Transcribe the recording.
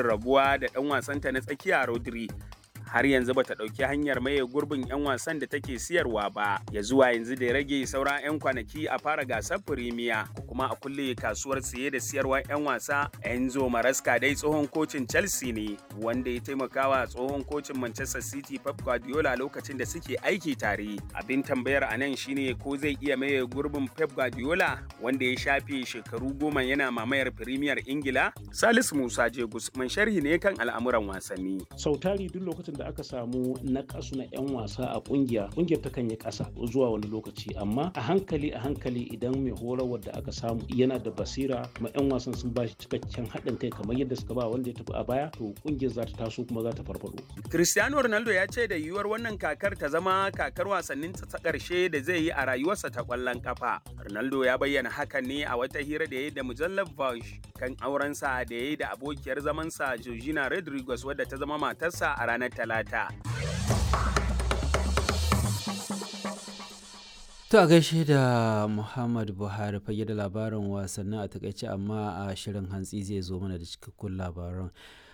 shirin rabuwa da ɗan wasanta na tsakiya Rodri har yanzu bata ɗauki hanyar maye gurbin 'yan wasan da take siyarwa ba ya zuwa yanzu da ya rage sauran 'yan kwanaki a fara gasar firimiya ko kuma a kulle kasuwar siye da siyarwar 'yan wasa enzo maraska dai tsohon kocin chelsea ne wanda ya taimakawa tsohon kocin manchester city pep guardiola lokacin da suke aiki tare abin tambayar a nan shine ko zai iya maye gurbin pep guardiola wanda ya shafe shekaru goma yana mamayar firimiyar ingila salisu musa jegus man sharhi ne kan al'amuran wasanni sautari duk lokacin da aka samu na kasu na 'yan wasa a kungiya kungiyar ta kan yi kasa zuwa wani lokaci amma a hankali a hankali idan mai horarwar da aka samu yana da basira kuma 'yan wasan sun bashi cikakken haɗin kai kamar yadda suka ba wanda ya tafi a baya to kungiyar za ta taso kuma za ta farfado cristiano ronaldo ya ce da yiwuwar wannan kakar ta zama kakar wasannin ta ƙarshe da zai yi a rayuwarsa ta ƙwallon kafa ronaldo ya bayyana hakan ne a wata hira da ya yi da mujallar Vogue kan aurensa da ya yi da abokiyar zamansa Georgina Rodriguez wadda ta zama matarsa a ranar Talata. To a gaishe da Muhammad Buhari fage da labarin wasannin a takaice amma a shirin hantsi zai zo mana da cikakkun labaran.